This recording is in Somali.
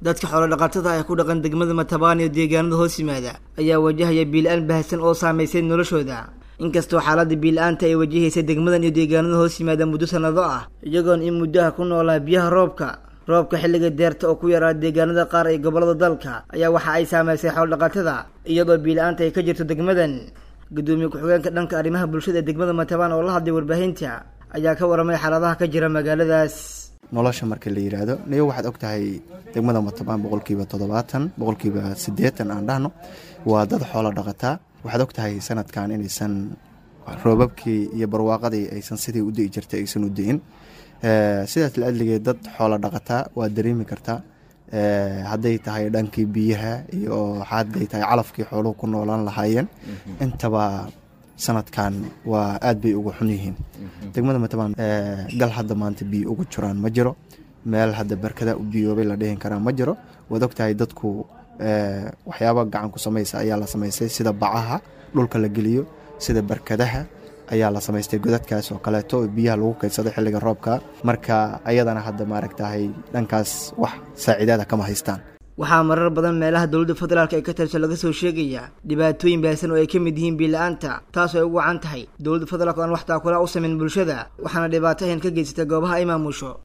dadka xoolodhaqatada ah ee ku dhaqan degmada matabaan iyo deegaanada hoos yimaada ayaa wajahaya biila-aan baahsan oo saamaysay noloshooda inkastoo xaaladda biila-aanta ay wajahaysay degmadan iyo deegaanada hoos yimaada muddo sannado ah iyagoon in muddaha ku noolaa biyaha roobka roobka xilliga deerta oo ku yaraa deegaanada qaar ee gobollada dalka ayaa waxa ay saamaysay xoolodhaqatada iyadoo biila-aanta ay ka jirto degmadan gudoomiye ku-xigeenka dhanka arrimaha bulshada ee degmada matabaan oo la hadlay warbaahinta ayaa ka waramay xaaladaha ka jira magaaladaas nolosha marka la yidhaahdo niyo waxaad og tahay degmada matabaan boqolkiiba toddobaatan boqolkiiba siddeetan aan dhahno waa dad xoolo dhaqataa waxaad og tahay sanadkan inaysan roobabkii iyo barwaaqadii aysan sidii u di'i jirtay aysan u di'in sidaas la adligeed dad xoolo dhaqataa waad dareemi kartaa hadday tahay dhankii biyaha iyo hadday tahay calafkii xooluhu ku noolaan lahaayeen intaba sanadkan waa aad bay uga xun yihiin degmada matabaan gal hadda maanta biyo ugu jiraan ma jiro meel hadda barkada u biyoobay la dhihin karaa ma jiro waad og tahay dadku waxyaaba gacan ku samaysa ayaa la samaystay sida bacaha dhulka la geliyo sida barkadaha ayaa la samaystay godadkaas oo kaleeto oo biyaha lagu kaydsado xilliga roobka marka ayadana hadda maaragtahay dhankaas wax saaciidaada kama haystaan waxaa marar badan meelaha dowladda federaalk ee ka tirso laga soo sheegaya dhibaatooyin baahsan oo ay ka mid yihiin biila-aanta taas oo ay ugu wacan tahay dowladda federaalk o aan wax taakula u samayn bulshada waxaana dhibaato ahan ka geysatay goobaha ay maamusho